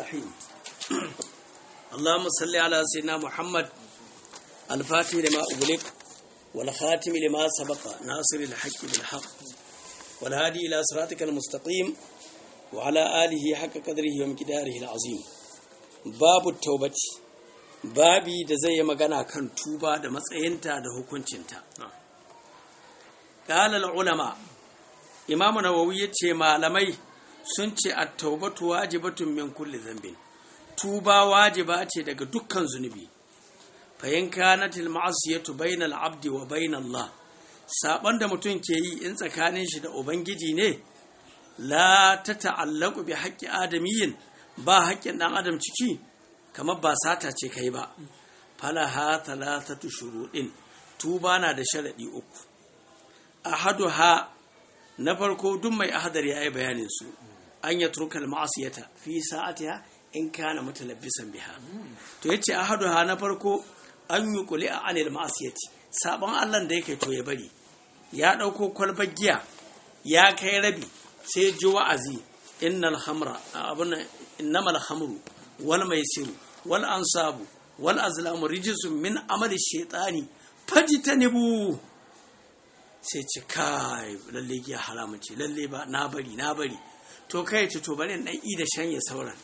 الرحيم اللهم صل على سيدنا محمد الفاتح لما أغلق والخاتم لما سبق ناصر الحق بالحق والهادي إلى صراطك المستقيم وعلى آله حق قدره ومقداره العظيم باب التوبة babi da zai yi magana kan tuba da matsayinta da hukuncinta ƙalal ulama imamu nawawi ya ce malamai sun ce a taubatu wajibatun min kulli zambin tuba wajiba ce daga dukkan zunubi fayin kanatil ma'asiyatu bainal abdi wa bainal Allah saban da mutum ke yi in tsakanin shi da ubangiji ne la ta ta'allaku bi haƙƙi adamiyyin ba haƙƙin ɗan adam ciki kamar ba sata ce kai ba falaha talatatu shuruɗin tuba na da sharaɗi uku ahaduha na farko duk mai ahadar ya yi bayanin su an ya turkal ma'asiyata fi sa'atiha in kana mutalabbisan biha to yace ahaduha na farko an yi kuli a anil ma'asiyati sabon Allah da yake to ya bari ya ɗauko kwalbar giya ya kai rabi sai ji wa'azi innal hamra abun innamal hamru wal maisiru wal ansabu wal azlamu rijisun min amali shaitani fajitanibu sai ci kai lalle giya haramun ce lalle ba na bari na bari to kai ci to bari dan i da shanye sauran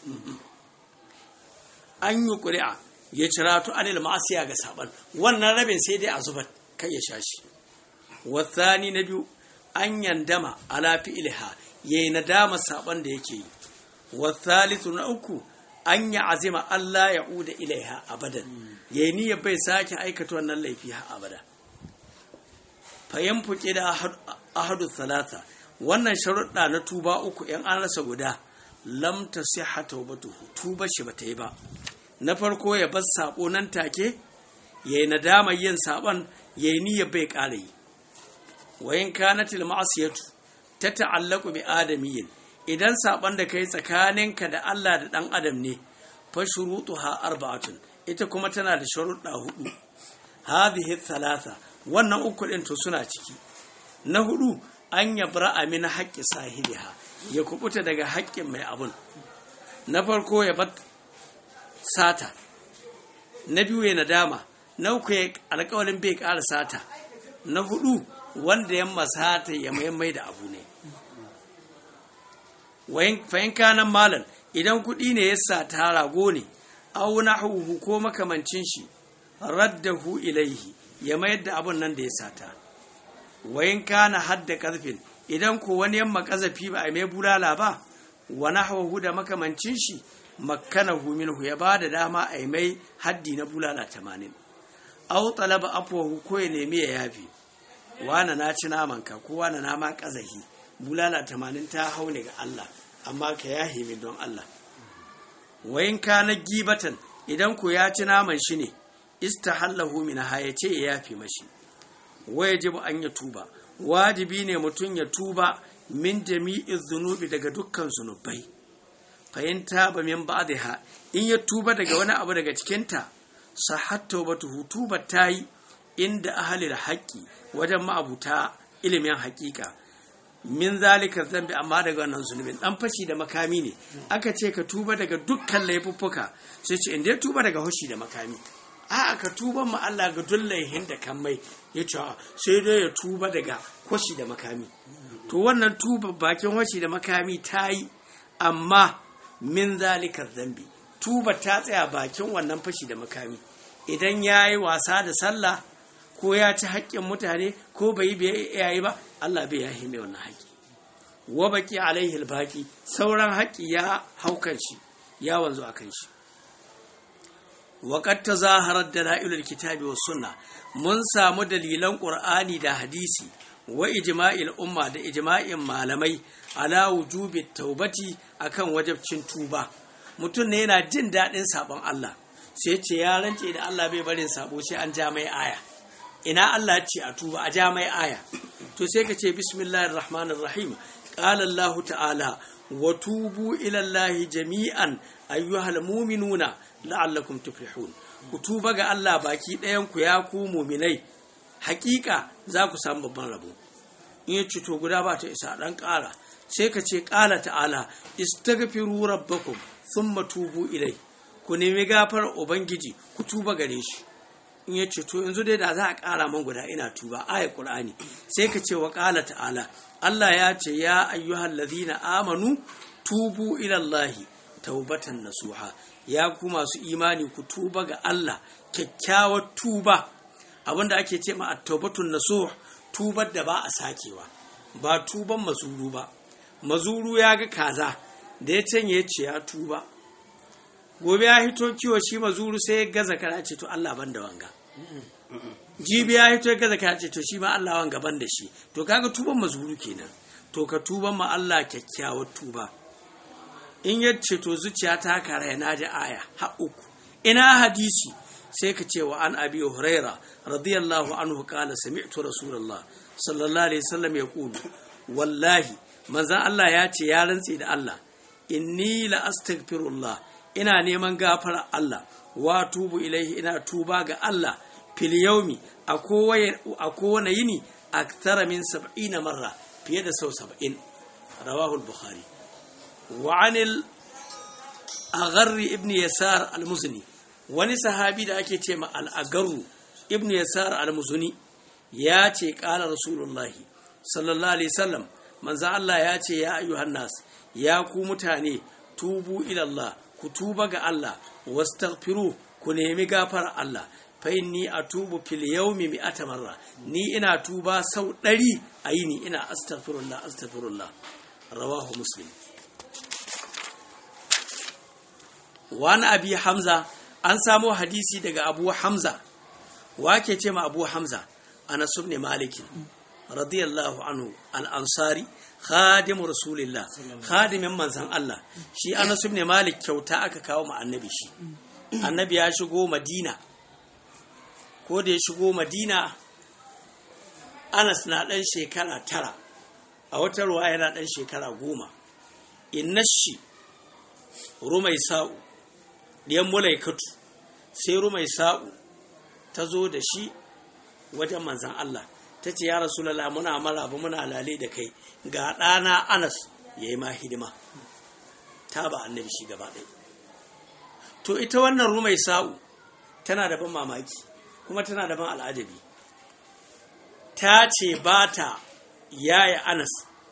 an yi ƙuri'a ya cira to anil ma'asiya ga saban wannan rabin sai dai a zubar kai ya sha shi wasani na biyu an yandama ala fi'ilha yayi nadama saban da yake yi wasalisu na uku an yi azima Allah ya uda ilaiha abadan yayi niyyar bai sake aikata wannan laifi ha abada fayan fuke da ahadu salata wannan sharuɗa na tuba uku yan an rasa guda lam tasihha tawbatuhu tuba shi bata yi ba na farko ya bar sabo nan take yayi nadama yin saban yayi niyyar bai ƙara yi wayin kanatil ma'asiyatu ta ta'allaku bi adamiyyin idan saban da kai tsakaninka da Allah da dan adam ne fa shurutuha arba'atun ita kuma tana da sharuɗa hudu hadhihi thalatha wannan uku ɗin to suna ciki na hudu an yabra min haƙƙi sahibiha ya kubuta daga haƙƙin mai abun na farko ya bar sata na biyu ya nadama na uku ya alƙawarin bai ƙara sata na hudu wanda ya masata ya maimai da abu ne fahim kanan malam idan kuɗi ne ya sata rago ne au nahuhu ko makamancin shi raddahu ilaihi ya mayar da abun nan da ya sata wayin kana hadda karfin idan ko wani yamma kazafi ba a mai bulala ba wa nahwahu da makamancin shi makkanahu minhu ya bada dama a mai haddi na bulala 80 aw talaba afwahu ko ya nemi ya yafi wana na ci naman ka ko wana na ma kazahi bulala 80 ta haune ga Allah amma ka yahi min don Allah wayin kana gibatan idan ko ya ci naman shi ne istahallahu min ya ce ya yafi mashi wajibu an ya tuba wajibi ne mutum ya tuba min jami'i zunubi daga dukkan zunubai fayin taba min ba'dha in ya tuba daga wani abu daga cikinta sahat tawbatuhu tuba tayi inda ahalil haqqi wajen ma'abuta ilimin haƙiƙa min zalika zambi amma daga wannan zunubin dan fashi da makami ne aka ce ka tuba daga dukkan laifuffuka sai ce inda ya tuba daga hoshi da makami a ka tuba ma Allah ga dullaihin da kan mai ya ce sai dai ya tuba daga kwashi da makami to wannan tuba bakin washi da makami ta yi amma min zalikar zambi tuba ta tsaya bakin wannan fashi da makami idan ya yi wasa da sallah ko ya ci haƙƙin mutane ko bai yi yayi ba Allah bai yahi mai wannan haƙƙi wa baki alaihi albaqi sauran haƙƙi ya haukan shi ya wanzu akan shi وقد تظاهرت دلائل الكتاب والسنة mun samu dalilan ƙur'ani da hadisi wa ijma'il umma da ijma'in malamai ala wujubi taubati akan wajabcin tuba mutum ne yana jin daɗin sabon Allah sai ce ya rance da Allah bai barin sabo sai an ja mai aya ina Allah ce a tuba a ja mai aya to sai ka ce bismillahir rahmanir rahim qala Allah ta'ala wa tubu ila Allah jami'an ayyuhal mu'minuna la'allakum tuflihun ku tuba ga Allah baki ɗayan ku ya ku muminai hakika za ku samu babban rabo in ya to guda ba ta isa dan ƙara sai ka ce ƙala ta'ala istaghfiru rabbakum thumma tubu ilai ku nemi gafar ubangiji ku tuba gare shi in ya ce to yanzu dai da za a ƙara man guda ina tuba ayat qur'ani sai ka ce wa ƙala ta'ala Allah ya ce ya ayyuhal ladhina amanu tubu ila Allahi taubatan nasuha ya ku masu imani ku tuba ga Allah kyakkyawar tuba abinda ake ce ma at-taubatun nasuh tubar da ba a sakewa ba tuban mazuru ba mazuru ya ga kaza da ya canye ya ce ya tuba gobe ya hito kiwo shi mazuru sai ya gaza kana ce to Allah ban da wanga jibi ya hito ya gaza kana ce to shi ma Allah wanga ban da shi to kaga tuban mazuru kenan to ka tuban ma Allah kyakkyawar tuba in ya ce to zuciya ta kara na ji aya ha uku ina hadisi sai ka ce wa an abi huraira radiyallahu anhu qala sami'tu rasulullah sallallahu alaihi wasallam yaqulu wallahi manzon Allah ya ce ya rantse da Allah inni la astaghfirullah ina neman gafara Allah wa tubu ilaihi ina tuba ga Allah fil yaumi a kowane yini aktara min sab'ina marra fiye da sau saba'in rawahu al-bukhari wa anil agharri ibn yasar al-muzni wani sahabi da ake ce ma al-agarru ibn yasar al-muzni ya ce qala rasulullahi sallallahu alaihi wasallam manzo Allah ya ce ya ayyuhan nas ya ku mutane tubu ila Allah ku tuba ga Allah wastaghfiru ku nemi gafar Allah fa inni atubu fil yawmi mi'ata marra ni ina tuba sau ɗari a yini ina astaghfirullah astaghfirullah rawahu muslim wani abi hamza an samo hadisi daga abu hamza wake ce ma abu hamza anas ibn malik radiyallahu anhu al-ansari khadimu rasulillah khadimin manzan Allah shi anas ibn malik kyauta aka kawo ma annabi shi annabi ya shigo madina ko da ya shigo madina anas na ɗan shekara tara a wata ruwa yana ɗan shekara goma innashi rumai sa'u ɗiyan mulaikatu sai rumai sa'u ta zo da shi wajen manzan Allah ta ce ya rasulallah muna maraba muna lale da kai ga ɗana anas ya yi ma hidima ta ba annabi shi gaba ɗaya to ita wannan rumai sa'u tana da ban mamaki kuma tana da ban al'ajabi ta ce ba ta yaya anas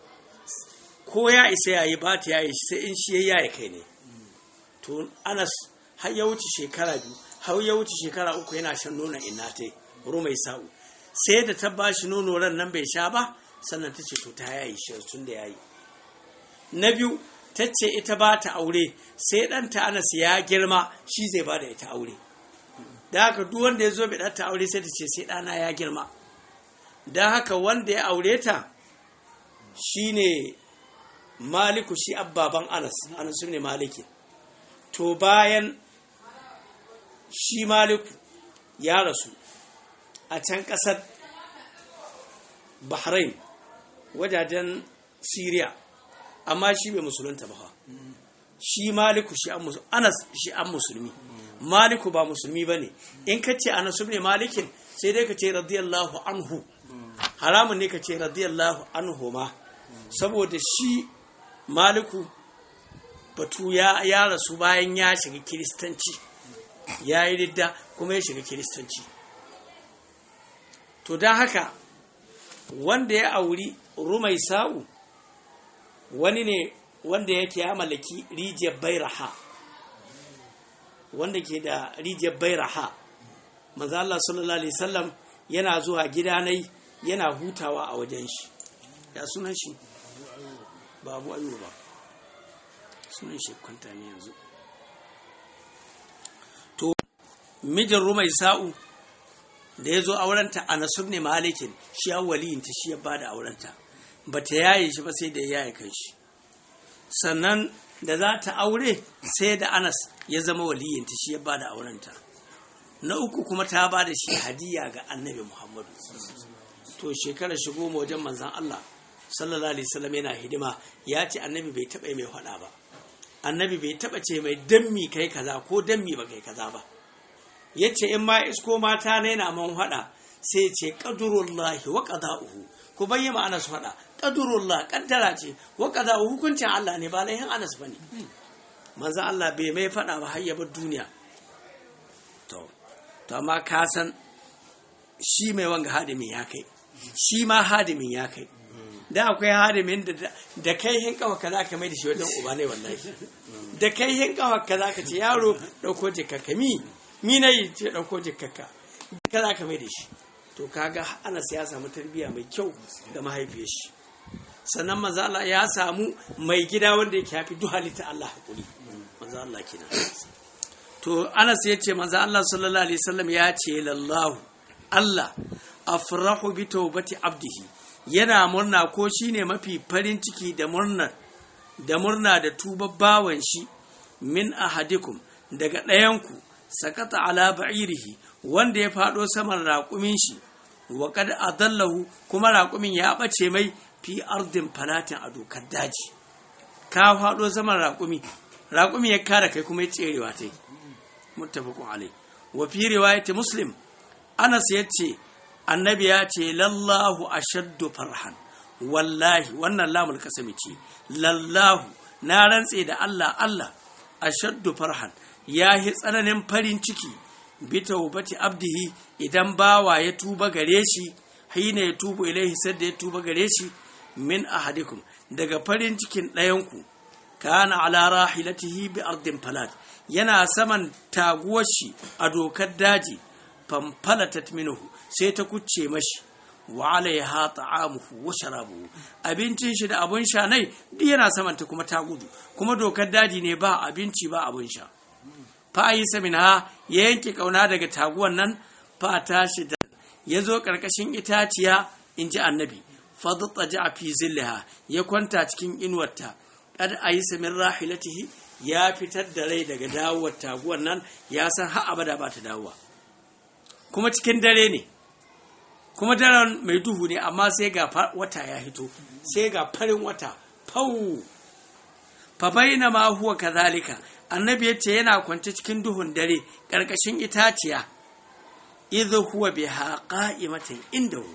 ko ya isa yayi ba ta yayi sai in shi ya yaya kai ne to anas har ya wuce shekara biyu har ya wuce shekara uku yana shan nonon ina ta rumai sa'u sai da ta ba shi nono ran nan bai sha ba sannan ta ce to ta yayi shi tun da yayi na biyu ta ce ita ba ta aure sai ɗanta anas ya girma shi zai ba da ita aure da haka duk wanda ya zo bai ɗanta aure sai ta ce sai ɗana ya girma da haka wanda ya aure ta shine maliku shi abbaban anas anas ne maliki to bayan shi maliku ya rasu a can ƙasar bahrain wajajen syria amma shi bai musulunta ba shi maliku shi an musulmi anas shi an musulmi maliku ba musulmi ba ne in ka ce anas ne malikin sai dai ka ce radiyallahu anhu haramun ne ka ce radiyallahu anhu ma saboda shi maliku batu ya, ya rasu bayan ya shiga kiristanci ya yi ridda kuma ya shiga kiristanci to don haka wanda ya auri rumai sa'u wani ne wanda yake ya mallaki rijiyar bairaha wanda ke da rijiyar bairaha manzo Allah sallallahu alaihi wasallam yana zuwa gidanai yana hutawa a wajen shi ya sunan shi ba abu ayyuba ba sunan shi kwanta ne yanzu to mijin rumai sa'u da ya zo aurenta a nasur ne malikin shi ya waliyinta shi ya ba da aurenta ba ta yaye shi ba sai da ya yaye kan shi sannan da za ta aure sai da anas ya zama waliyinta shi ya ba da aurenta na uku kuma ta ba da shi hadiya ga annabi muhammadu to shekarar shigo wajen manzan allah sallallahu alaihi wasallam yana hidima ya ce annabi bai taɓa mai faɗa ba annabi bai taɓa ce mai dammi kai kaza ko dammi ba kai kaza ba ya ce in ma isko mata na yana man faɗa sai ce ƙadurullahi wa ƙada'uhu ku bayyana ana su faɗa qadrullah kaddara ce wa kaza hukuncin Allah ne ba laihin Anas bane manzo Allah bai mai fada ba har ya bar duniya to to amma ka san shi mai wanga hadimin ya kai shi ma hadimin ya kai da akwai hadimin da da kai hin kawa kaza ka mai da shi wajen uba ne wallahi da kai hin kawa kaza ka ce yaro dauko jikaka mi mi nayi ce dauko jikaka kaza ka mai da shi to kaga Anas ya samu tarbiyya mai kyau da mahaifiyar shi sannan manzo Allah ya samu mai gida wanda yake hafi duk halitta Allah hakuri manzo Allah kina to Anas ya ce manzo Allah sallallahu alaihi wasallam ya ce lallahu Allah afrahu bi tawbati abdihi yana murna ko shine mafi farin ciki da murna da murna da tuba bawan shi min ahadikum daga ɗayanku sakata ala ba'irihi wanda ya faɗo saman raƙumin shi wa kad adallahu kuma raƙumin ya ɓace mai fi ardin falatin a dokar daji ka faɗo saman raƙumi raƙumi ya kare kai kuma ya tserewa ta yi muttafaqun alai wa fi riwayati muslim anas yace annabi ya ce lallahu ashaddu farhan wallahi wannan lamul kasami ce lallahu na rantse da Allah Allah ashaddu farhan ya yi tsananin farin ciki bi taubati abdihi idan bawa ya tuba gare shi hina ya tubu ilaihi sadda ya tuba gare shi min ahadikum daga farin cikin ɗayanku kana ala rahilatihi bi ardin falat yana saman taguwar shi a dokar daji famfalatat minhu sai ta kucce mashi wa alaiha ta'amuhu wa sharabuhu abincin shi da abun sha nai duk yana saman ta kuma ta gudu kuma dokar daji ne ba abinci ba abun sha fa yi ha ya yanke kauna daga taguwan nan fa tashi da ya zo karkashin itaciya in ji annabi fadta ja fi zillaha ya kwanta cikin inuwarta kad ayisa min rahilatihi ya fitar da rai daga dawowar taguwan nan ya san har abada ba ta dawowa kuma cikin dare ne kuma daren mai duhu ne amma sai ga wata ya hito sai ga farin wata fau fa baina ma huwa kadhalika annabi yace yana kwance cikin duhun dare karkashin itaciya idh huwa biha qa'imatan indahu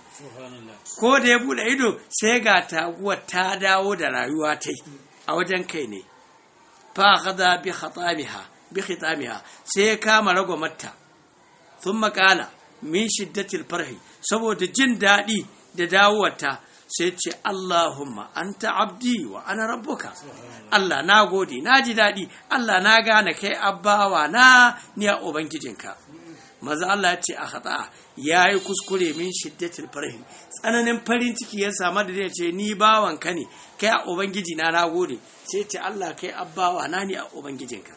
ko da ya bude ido sai ga taguwar ta dawo da rayuwa ta a wajen kai ne fa khadha bi khatamiha bi khitamiha sai ya kama ragwamarta sun makala min shiddatil farhi saboda jin daɗi da dawowarta sai ce Allahumma anta abdi wa ana rabbuka Allah na gode na ji daɗi Allah na gane kai abbawa na ni a ubangijinka maza Allah ya ce a khata ya yi kuskure min shiddatil farhi tsananin farin ciki ya samu da zai ce ni bawanka ne kai a ubangiji na na gode sai ce Allah kai abbawa na ni a ubangijinka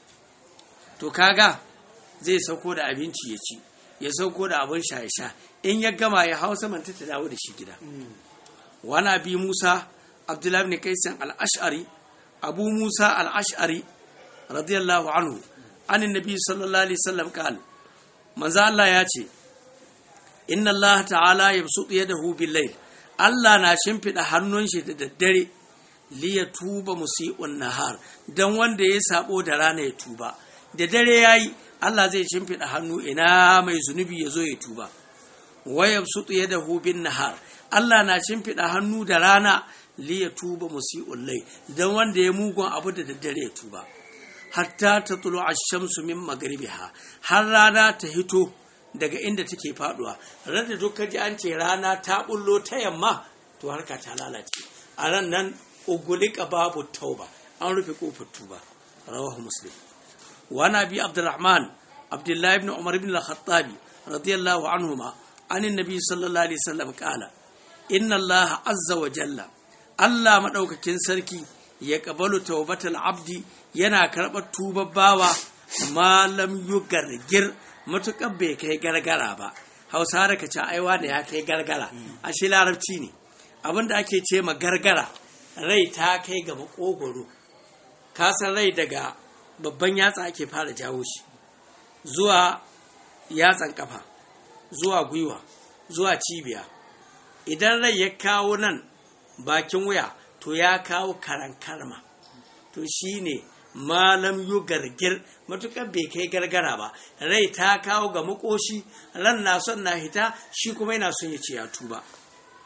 to kaga zai sauko da abinci ya ci ya sauko da abin sha ya sha in ya gama ya hau saman ta dawo da shi gida wani bi musa abdullahi ibn kaisan al-ash'ari abu musa al-ash'ari radiyallahu anhu an nabi sallallahu alaihi wasallam qal manzo Allah ya ce inna Allah ta'ala yabsutu yadahu bil layl Allah na shimfida hannun shi da daddare li ya tuba musi'un nahar dan wanda ya sabo da rana ya tuba da dare yayi Allah zai shimfiɗa hannu ina mai zunubi ya zo ya tuba wayab sutu ya da hubin nahar Allah na shimfiɗa hannu da rana li ya tuba musi'ul lai dan wanda ya mugun abu da daddare ya tuba hatta ta tulu ash-shamsu min magribiha har rana ta hito daga inda take faduwa rada duk ji an ce rana ta bullo ta yamma to harka ta lalace a ran nan ugulika babu tauba an rufe kofar tuba rawahu muslim وعن ابي عبد الرحمن عبد الله بن عمر بن الخطاب رضي الله عنهما عن النبي صلى الله عليه وسلم قال ان الله عز وجل الله مدaukakin sarki ya kabalu tawbatal abdi yana karɓar tubar bawa malam yugargir matukar bai kai gargara ba hausa da kace aiwa da ya kai gargara a shi larabci ne abinda ake ce ma gargara rai ta kai ga makogoro ka san rai daga babban yatsa ake fara jawo shi zuwa yatsan kafa zuwa gwiwa zuwa cibiya idan rai ya kawo nan bakin wuya to ya kawo karan karma to shine malam yu gargir matukar bai kai gargara ba rai ta kawo ga makoshi ran na son na hita shi kuma yana son ya ce ya tuba to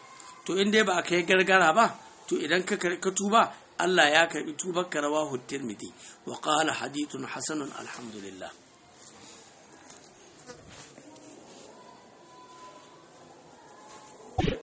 to in dai ba a kai gargara ba to idan ka ka tuba Allah ya karbi tubar ka rawahu tirmidhi wa qala hadithun hasanun alhamdulillah